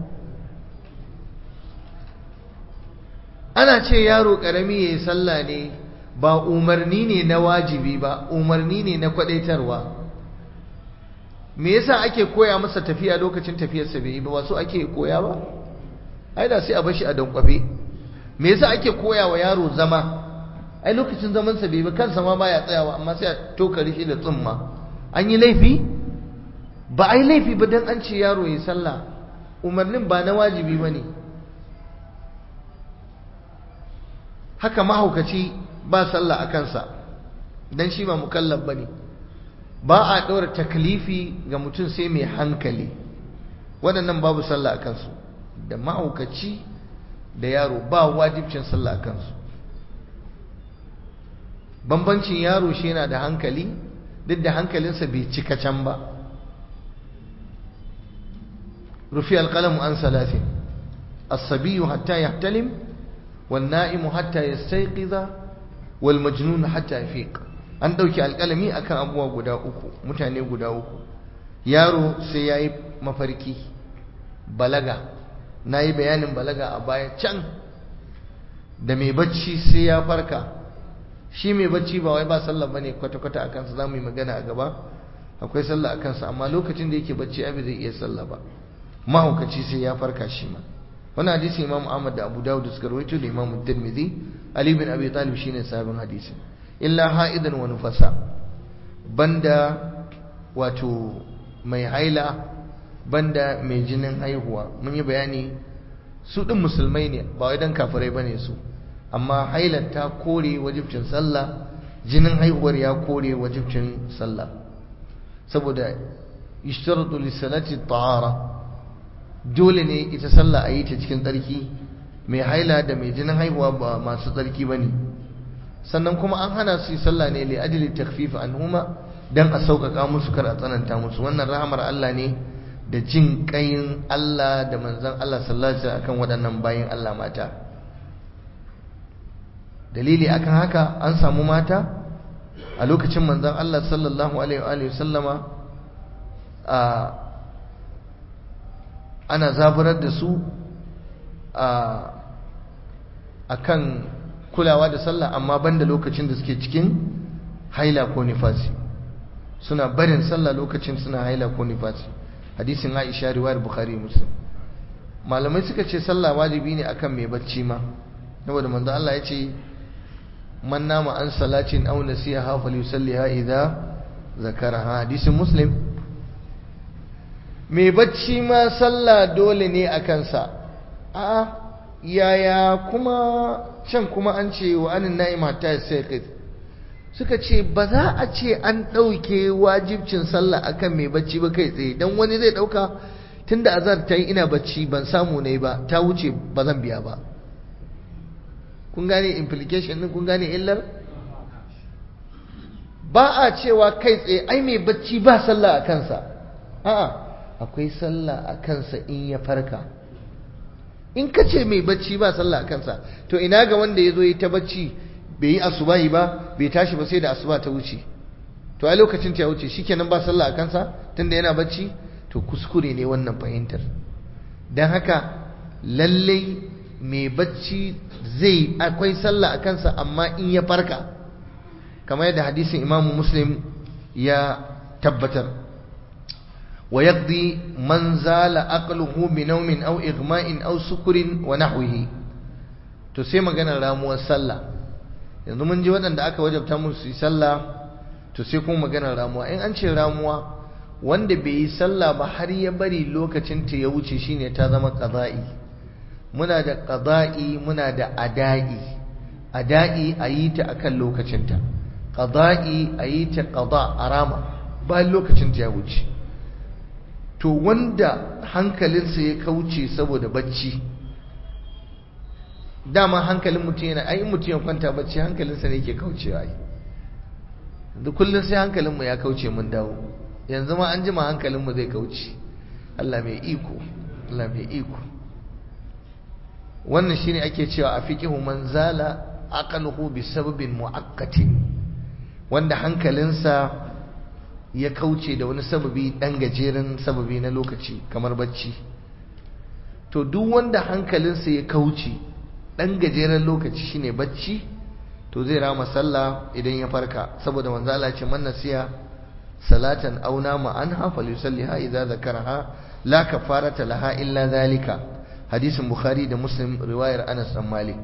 ana ce yaro karami yayi sallah ne ba umarni ne na wajibi ba umarni ne na kwadaitarwa me yasa ake koya masa tafiya lokacin tafiyarsa bai yi ba wasu ake koya ba ai da sai a bashi a dankwafe me yasa ake koya wa yaro zama ai lokacin zaman sa bai ba kansa ma baya tsayawa amma sai a tokari shi da tsumma an yi laifi ba ai laifi ba dan an ce yaro yi sallah umarnin ba na wajibi bane haka mahaukaci ba sallah a kansa dan shi ba mukallaf bane ba a ɗora taklifi ga mutum sai mai hankali waɗannan babu sallah a kansu da mahaukaci da yaro ba wajibcin sallah a kansu bambancin yaro shi yana da hankali duk da hankalinsa bai cika can ba rufi alƙalamu an salatin asabiyu hatta ya talim والنائم حتى يستيقظ والمجنون حتى يفيق an ɗauki alƙalami akan abubuwa guda uku mutane guda uku yaro sai ya yi mafarki balaga na yi bayanin balaga a baya can da mai bacci sai ya farka shi mai bacci ba wai ba sallah ba ne kwata-kwata a kansa za mu yi magana a gaba akwai sallah a kansa amma lokacin da yake bacci abi zai iya sallah ba mahaukaci sai ya farka shi ma wani hadisi imam ahmad da abu dawud suka rawaito da imam tirmidhi ali bin abi talib shine sabon hadisi illa ha'idan wa nufasa banda wato mai haila banda mai jinin haihuwa mun yi bayani su din musulmai ne ba wai dan kafirai bane su amma hailar ta kore wajibcin sallah jinin haihuwar ya kore wajibcin sallah saboda ishtaratu lis-salati tahara dole ne ita sallah a yi ta cikin tsarki mai haila da mai jinin haihuwa ba masu tsarki ba ne sannan kuma an hana su yi sallah ne li ajli takfif anhuma dan a sauƙaƙa musu kar a tsananta musu wannan rahamar Allah ne da jin ƙayin Allah da manzon Allah sallallahu alaihi wasallam akan waɗannan bayin Allah mata dalili akan haka an samu mata a lokacin manzon Allah sallallahu alaihi wa sallama a ana zaburar da su a kan kulawa da sallah amma banda lokacin da suke cikin haila ko nifasi suna barin sallah lokacin suna haila ko nifasi hadisin Aisha riwayar Bukhari Muslim malamai suka ce sallah wajibi ne akan mai bacci ma saboda manzo Allah ya ce man nama an salatin aw nasiha falyusalliha idza zakaraha hadisin Muslim mai bacci ma sallah dole ne a kansa a yaya kuma can kuma an ce wa anin na'im hatta sai suka ce ba za a ce an ɗauke wajibcin sallah akan mai bacci ba kai tsaye don wani zai ɗauka tunda azar ta yi ina bacci ban samu ne ba ta wuce ba zan biya ba kun gane implication din kun gane illar ba a cewa kai tsaye ai mai bacci ba sallah a kansa a'a akwai sallah a kansa in ya farka in ka ce mai bacci ba sallah a kansa to ina ga wanda ya zo yi ta bacci bai yi asubahi ba bai tashi ba sai da asuba ta wuce to a lokacin ta wuce shikenan ba sallah a kansa tunda yana bacci to kuskure ne wannan fahimtar don haka lallai mai bacci zai akwai sallah a kansa amma in ya farka kamar yadda hadisin imamu muslim ya tabbatar ويقضي من زال عقله بنوم أو إغماء أو سكر ونحوه to sai maganar ramuwar sallah yanzu mun ji waɗanda aka wajabta musu yi sallah to sai kuma maganar ramuwa in an ce ramuwa wanda bai yi sallah ba har ya bari lokacin ta ya wuce shine ta zama qada'i muna da qada'i muna da ada'i ada'i a yi ta akan lokacinta qada'i a yi ta qada arama bayan lokacin ta ya wuce to wanda hankalinsa ya kauce saboda bacci dama hankalin mutum yana ai mutum ya kwanta bacci hankalinsa ne ke kaucewa ai da kullum sai hankalinmu ya kauce mun dawo yanzu ma an jima hankalinmu zai kauce Allah mai iko Allah mai iko wannan shine ake cewa a fiqihu man zala aqaluhu bi sababin muaqqatin wanda hankalinsa ya kauce da wani sababi dan gajeren sababi na lokaci kamar bacci to duk wanda hankalinsa ya kauce dan gajeren lokaci shine bacci to zai rama sallah idan ya farka saboda manzo Allah ce man nasiya salatan aw nama anha falyusalliha idza zakaraha la kafarata laha illa zalika hadisin bukhari da muslim riwayar Anas dan Malik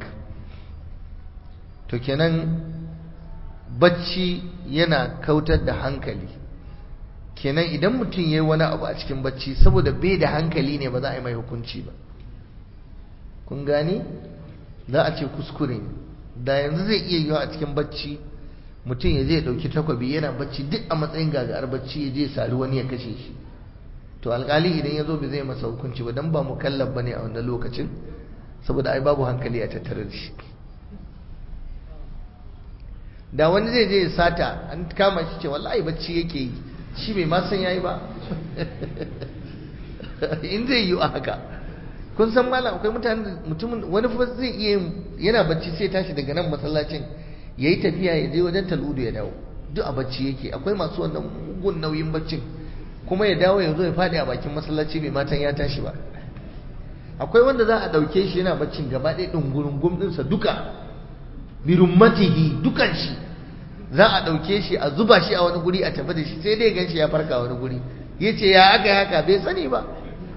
to kenan bacci yana kautar da hankali kenan idan mutum yayi wani abu a cikin bacci saboda bai da hankali ne ba za a yi mai hukunci ba kun gani za a ce kuskure da yanzu zai iya yiwa a cikin bacci mutum ya zai dauki takwabi yana bacci duk a matsayin gagar bacci ya je sari wani ya kashe shi to alkali idan ya zo bai zai masa hukunci ba dan ba mukallaf bane a wannan lokacin saboda ai babu hankali a tattare da shi da wani zai je ya sata an kama shi ce wallahi bacci yake yi shi bai ma san yayi ba in zai yi a haka kun san malam akwai mutane mutumin wani fa zai iya yana bacci sai tashi daga nan masallacin yayi tafiya ya je wajen taludu ya dawo duk a bacci yake akwai masu wannan mugun nauyin baccin kuma ya dawo ya zo ya fadi a bakin masallaci bai matan ya tashi ba akwai wanda za a dauke shi yana baccin gaba ɗaya dungurungum ɗinsa duka birummatihi dukan shi za a dauke shi a zuba shi a wani guri a tafi da shi sai dai gan shi ya farka wani guri yace ya aka haka bai sani ba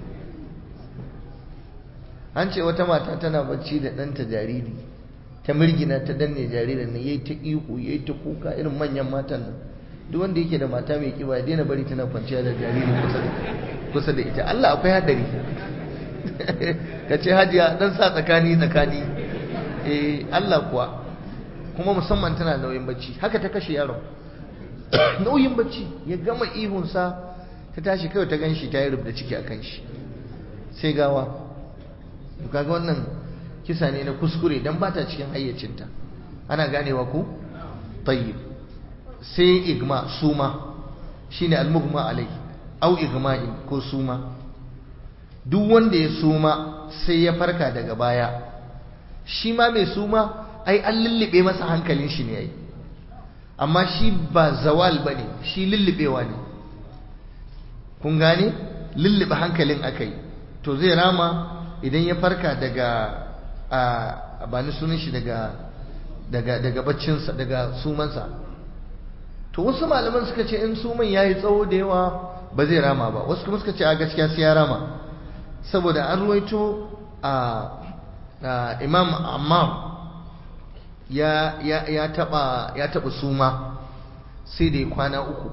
an ce wata mata tana bacci da ɗanta jariri ta mirgina ta danne jaririn nan yayi ta ihu yayi ta kuka irin manyan matan nan duk wanda yake da mata mai kiba ya daina bari tana kwanciya da jariri kusa da kusa da ita Allah akwai hadari ka ce hajiya dan sa tsakani tsakani eh Allah kuwa kuma musamman tana nauyin bacci haka ta kashe yaron nauyin bacci ya gama ihunsa ta tashi kawai ta ganshi ta yi rubda ciki a kan shi sai gawa kaga wannan kisa ne na kuskure dan ba ta cikin hayyacinta ana ganewa ku tayyib sai igma suma shine almughma alai au igma'in ko suma duk wanda ya suma sai ya farka daga baya shi ma mai suma ai an lullube masa hankalin shi ne ai amma shi ba zawal bane shi lullubewa ne kun gane lullube hankalin akai to zai rama idan ya farka daga a ba ni sunan shi daga daga daga baccinsa daga sumansa to wasu malaman suka ce in suman yayi tsawo da yawa ba zai rama ba wasu kuma suka ce a gaskiya sai ya rama saboda an ruwaito a imam ammar ya ya ya taba ya taba suma sai da kwana uku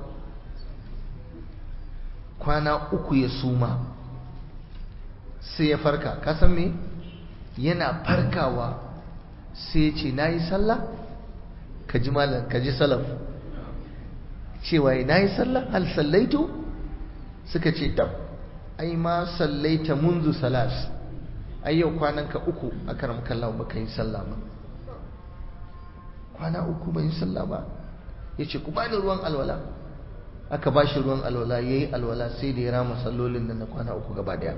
kwana uku ya suma sai ya farka ka san me yana farkawa sai ya ce nayi sallah ka ji malam ka ji salaf cewa nayi sallah hal sallaitu suka ce tab ai ma sallaita munzu salas ai yau kwananka uku a karam kallon baka yi sallah ba kwana uku ban yi sallah ba ya ce ku bani ruwan alwala aka ba shi ruwan alwala ya yi alwala sai da ya rama sallolin nan na kwana uku gaba daya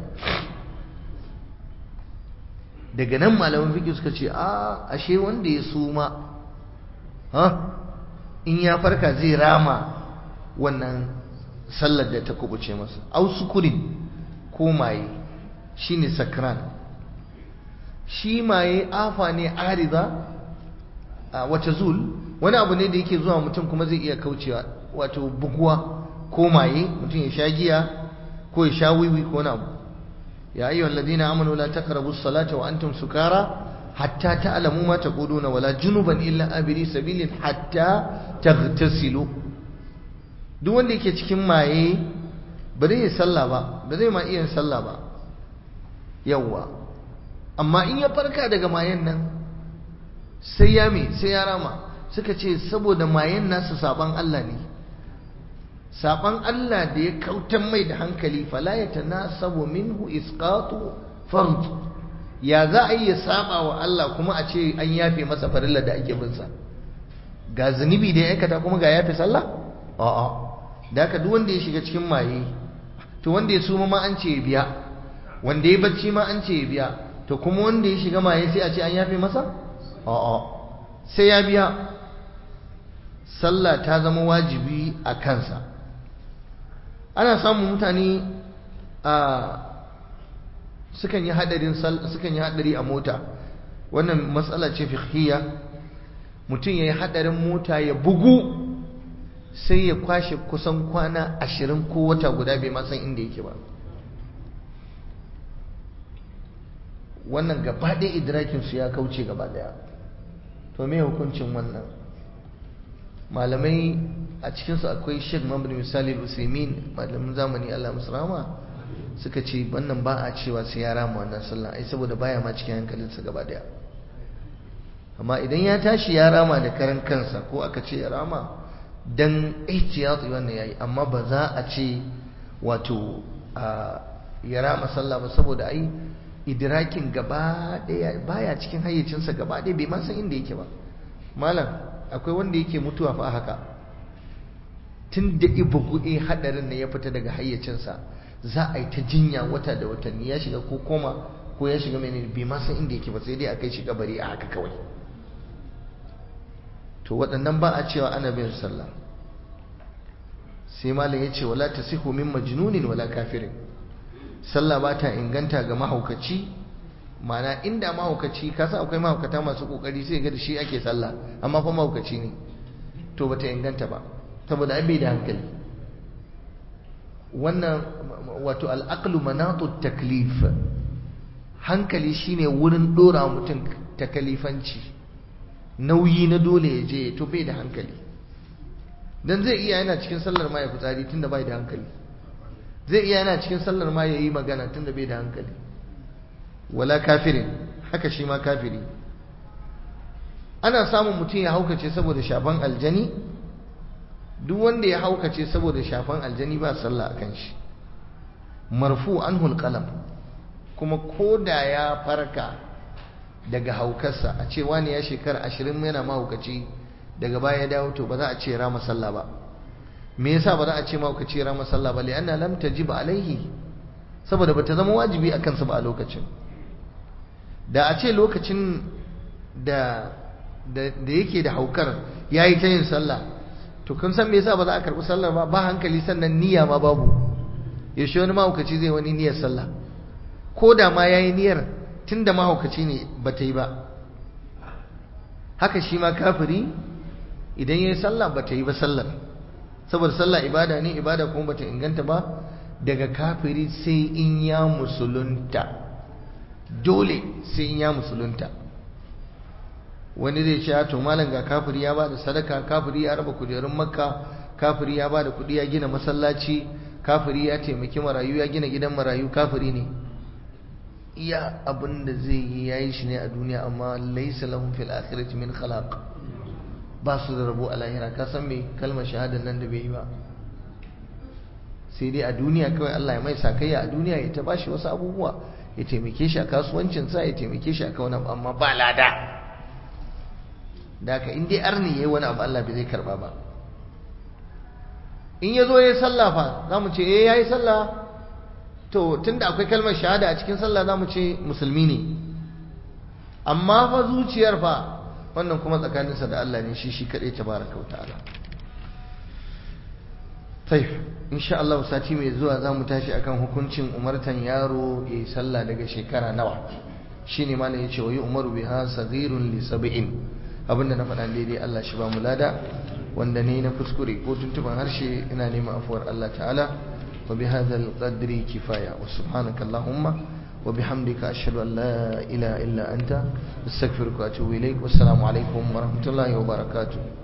daga nan malaman fiƙi suka ce a ashe wanda ya suma ha in ya farka zai rama wannan sallar da ta kubuce masa au sukurin ko maye shine sakran shi maye afa ne arida a wata zul wani abu ne da yake zuwa mutum kuma zai iya kaucewa wato buguwa ko maye mutum ya sha giya ko ya sha wiwi ko wani abu ya ayyuhal ladina amanu la taqrabu as-salata wa antum sukara hatta ta'lamu ma taquluna wala junuban illa abiri sabilin hatta taghtasilu duk wanda yake cikin maye ba zai yi sallah ba ba zai ma iya sallah ba yawwa amma in ya farka daga mayen nan sai ya me sai ya rama suka ce saboda mayen nasu saban Allah ne saban Allah da ya kautan mai da hankali fala ya tanasabu minhu isqatu fard ya za a yi ya saba wa Allah kuma a ce an yafe masa farilla da ake bin sa ga zunubi da ya aikata kuma ga yafe sallah a'a da haka duk wanda ya shiga cikin maye to wanda ya suma ma an ce ya biya wanda ya bacci ma an ce ya biya to kuma wanda ya shiga maye sai a ce an yafe masa a'a sai ya biya sallah ta zama wajibi a kansa ana samun mutane a sukan yi hadarin sukan yi hadari a mota wannan matsala ce fiqhiyya mutum ya yi hadarin mota ya bugu sai ya kwashe kusan kwana ashirin ko wata guda bai ma san inda yake ba wannan gaba ɗaya idrakinsu ya kauce gaba ɗaya to me hukuncin wannan malamai a cikinsu akwai sheikh mamadu misali usaimin malamin zamani allah musu rama suka ce wannan ba a cewa sai ya rama wannan sallah ai saboda baya ma cikin hankalinsa gaba ɗaya amma idan ya tashi ya rama da karan kansa ko aka ce ya rama dan ihtiyati wannan yayi amma ba za a ce wato ya rama sallah ba saboda ai idrakin gaba daya baya cikin hayyacinsa gaba daya bai ma san inda yake ba malam akwai wanda yake mutuwa fa haka tun da ibugu eh hadarin ne ya fita daga hayyacinsa za a yi ta jinya wata da watanni ya shiga ko koma ko ya shiga menene bai ma san inda yake ba sai dai a kai shi kabari a haka kawai to waɗannan ba a cewa ana bin sallah sai malam ya ce wala tasihu min majnunin wala kafirin sallah ba ta inganta ga mahaukaci mana inda mahaukaci kasa akwai mahaukata masu kokari sai ga da shi ake sallah amma fa mahaukaci ne to bata inganta ba saboda an bai da hankali wannan wato al'aqlu manatu taklif hankali shine wurin dora mutum takalifanci nauyi na dole ya je to bai da hankali dan zai iya yana cikin sallar ma ya fitsari tunda bai da hankali zai iya yana cikin sallar ma ya yi magana tunda bai da hankali wala kafirin haka shi ma kafiri ana samun mutum ya haukace saboda shafan aljani duk wanda ya haukace saboda shafan aljani ba sallah a kan shi marfu anhu alqalam kuma ko da ya farka daga haukarsa a ce wani ya shekara ashirin yana mahaukaci daga baya ya dawo to ba za a ce rama sallah ba me yasa ba za a ce mahaukaci rama sallah ba li'anna lam tajib alaihi saboda bata zama wajibi a kansa ba a lokacin da a ce lokacin da da yake da haukar yayi ta yin sallah to kun san me yasa ba za a karɓi sallar ba ba hankali sannan niyya ma babu yaushe wani mahaukaci zai wani niyyar sallah ko da ma yayi niyyar tunda mahaukaci ne ba ta yi ba haka shi ma kafiri idan yayi sallah ba ta yi ba sallar saboda sallah ibada ne ibada kuma bata inganta ba daga kafiri sai in ya musulunta dole sai in ya musulunta wani zai ce to malam ga kafiri ya bada sadaka kafiri ya raba kujerun makka kafiri ya bada kudi ya gina masallaci kafiri ya taimaki marayu ya gina gidan marayu kafiri ne iya abin da zai yi yayi shi ne a duniya amma laysa lahum fil akhirati min khalaq ba su da rabo a lahira ka san me kalmar shahadar nan da bai yi ba sai dai a duniya kawai Allah ya mai sakayya a duniya ya ta bashi wasu abubuwa ya taimake shi a kasuwancinsa ya taimake shi a kauna amma ba lada da haka in dai arni yayi wani abu Allah bai zai karba ba in ya zo ya yi sallah fa za mu ce eh ya yi sallah to tunda akwai kalmar shahada a cikin sallah za mu ce musulmi ne amma fa zuciyar fa wannan kuma tsakaninsa da Allah ne shi shi kaɗai tabaraka wa ta'ala taif insha Allah sati mai zuwa za mu tashi akan hukuncin umartan yaro ya yi sallah daga shekara nawa shine ma ya ce wa yi umaru biha saghirun li sab'in abinda na faɗa daidai Allah shi ba mu lada wanda ne na kuskure ko tuntuban harshe ina neman afuwar Allah ta'ala wa bi hadzal qadri kifaya wa subhanaka allahumma wa bihamdika ashhadu an la ilaha illa anta astaghfiruka wa atubu ilaik wassalamu alaikum wa rahmatullahi wa barakatuh